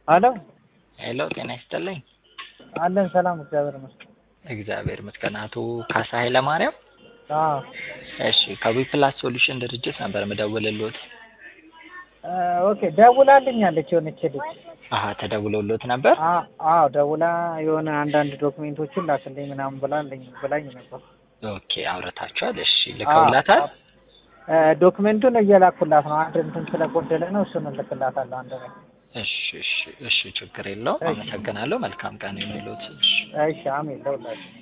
አሎ ሄሎ ጤና ይስጥልኝ። አለን ሰላም፣ እግዚአብሔር ይመስገን። እግዚአብሔር ይመስገን። አቶ ካሳ ኃይለማርያም አዎ እሺ፣ ከዊፕላስ ሶሉሽን ድርጅት ነበር የምደውልልዎት። እ ኦኬ ደውላልኛለች የሆነች ልጅ። አሀ ተደውሎልዎት ነበር? አ- አዎ ደውላ የሆነ አንዳንድ ዶክሜንቶችን ላክልኝ ምናምን ብላልኝ ብላኝ ነበር። ኦኬ አውርታችኋል? እሺ ልከውላታል? እ ዶክሜንቱን እየላኩላት ነው። አንድ እንትን ስለጎደለ ነው። እሱን እልክላታለሁ አንድ ላይ። እሺ እሺ እሺ ችግር የለውም። እሺ። አመሰግናለሁ። መልካም ቀን የሚሉት እሺ እሺ አሜን ለሁላችሁ